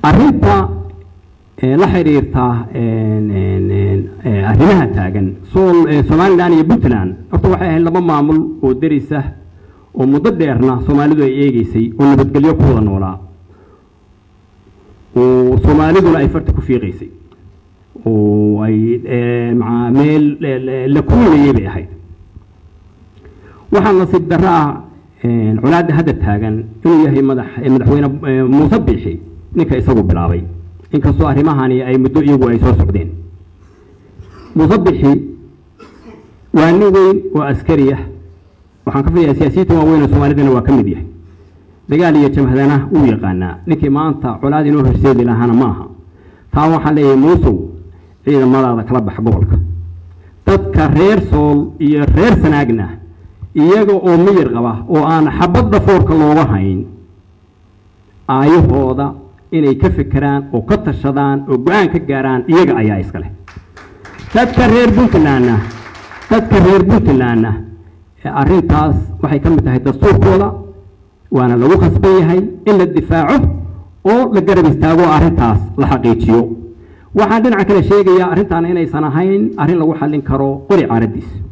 arrinta la xiriirta arrimaha taagan somalilan iyo puntland horta waxay ahayd laba maamul oo deris ah oo muddo dheerna soomaalidu ay eegeysay oo nabadgelyo ku wada noolaa oo soomaaliduna ay farta ku fiiqaysay oo ay maa meel la kulinayay bay ahayd waxaa nasiib darro ah colaadda hadda taagan inuu yahay madax madaxweyne muuse biixi ninka isagu bilaabay inkastoo arrimahani ay muddo iyagu ay soo socdeen muuse biixi waa nin weyn oo askari ah waxaan ka filayaa siyaasiyiinta waaweyn oo soomaalidana waa ka mid yahay dagaal iyo jamhadana wuu yaqaanaa ninkii maanta colaad inoo horseedi lahaana ma aha taa waxaan leeyahay muusow ciidamadaada kala bax gobolka dadka reer sool iyo reer sanaagna iyaga oo miyir qaba oo aan xabadda foorka looga hayn aayahooda inay ka fekeraan oo ka tashadaan oo go-aan ka gaaraan iyaga ayaa iska leh dadka reer puntlandna dadka reer puntlandna arrintaas waxay ka mid tahay dastuurkooda waana lagu khasban yahay in la difaaco oo la garab istaago arrintaas la xaqiijiyo waxaan dhinaca kale sheegayaa arrintan inaysan ahayn arrin lagu xallin karo qori caaradiis